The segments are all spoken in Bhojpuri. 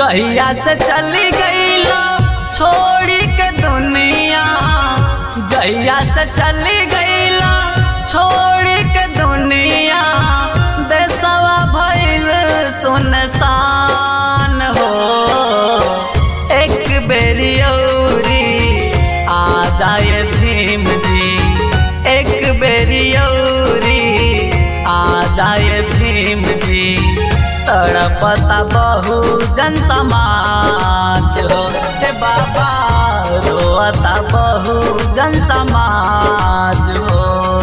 जहिया से चली गईला छोड़ी के दुनिया जहिया से चली गईला छोड़ी के दुनिया देसवा भइल सुनसान हो एक बेरी औरी आ जाए भीम जी एक बेरी औरी आ जाए भीम जी तड़पता बहु जन समाज हो हे बाबा रोता बहु जन समाज हो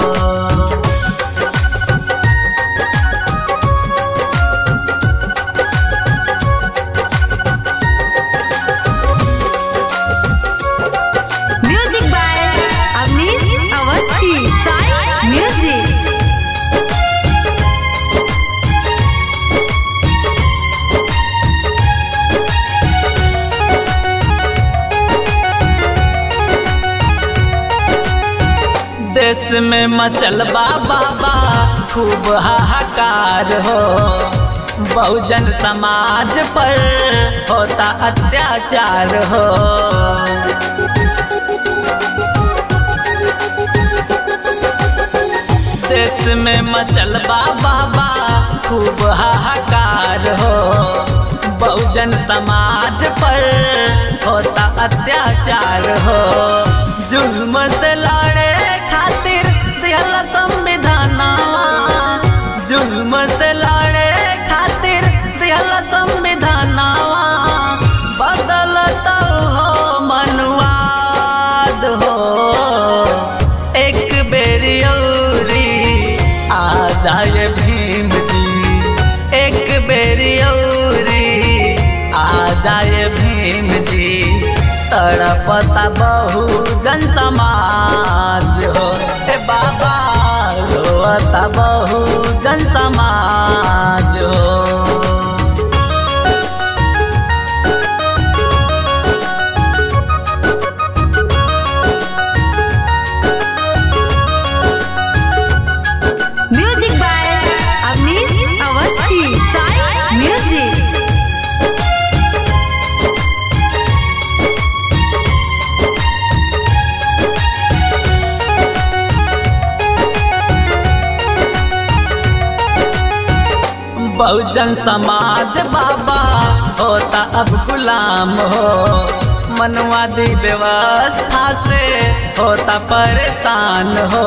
music by Avnish Awasthi Sai music देश में मचल बा बाबा खूब हाहाकार हो बहुजन समाज पर होता अत्याचार हो देश में मचल बा बाबा खूब हाहाकार हो बहुजन समाज पर होता अत्याचार हो जुल्म से लड़े खातिर दिहल संविधानवा जुल्म से लड़े खातिर दिहल संविधानवा बदलत हो मनवाद हो एक बेरी औरी आ जाए भीम जी एक बेरी औरी आ जाए भीम जी तड़पता बहु जन समाज हो हे बाबा रोता बहु जन समाज हो music by Avnish Awasthi Sai music Bahujan Samaj बाबा होता अब गुलाम हो मनवादी व्यवस्था से होता परेशान हो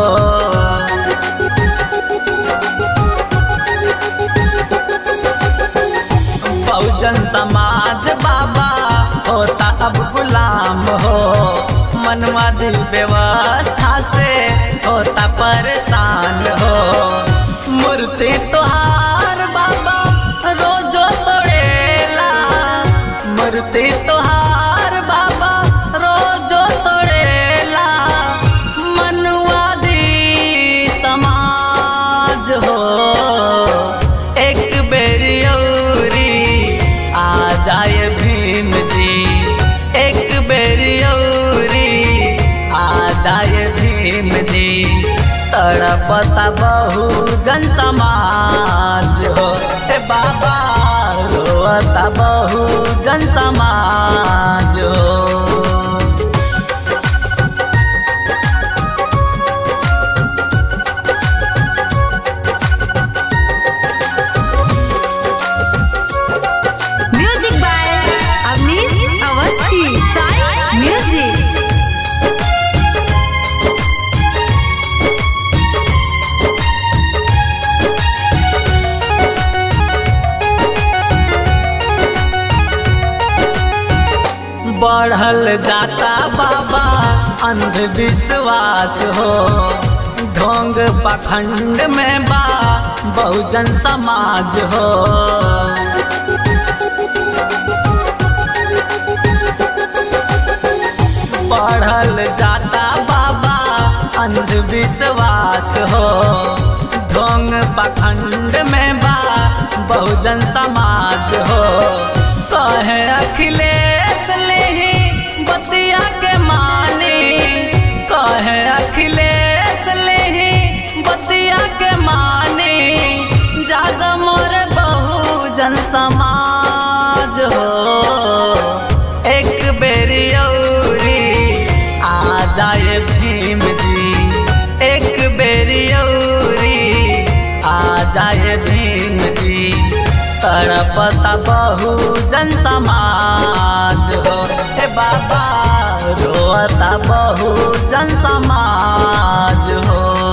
बहुजन समाज बाबा होता अब गुलाम हो मनवादी व्यवस्था से होता परेशान हो मूर्ति तोहार बाबा रोजो तोड़ेला मूर्ति तोहार बाबा रोजो तोड़ेला मनवादी समाज हो एक बेरी औरी आ जाए भीम जी एक बेरी औरी आ जाए भीम जी तड़पता बहु जन समाज हो हे बाबा रोता बहु जन समाज हो music by Avnish Awasthi Sai music बढ़ल जाता बाबा अंधविश्वास हो ढोंग पखंड में बा बहुजन समाज हो बढ़ल जाता बाबा अंधविश्वास हो ढोंग पखंड में बा बहुजन समाज हो कहे अखिलेश लेही बतिया के मानी कहे अखिलेश लेही बतिया के मानी जाग मोर बहुजन समाज हो तड़पता बहु जन समाज हो हे बाबा रोता बहु जन समाज हो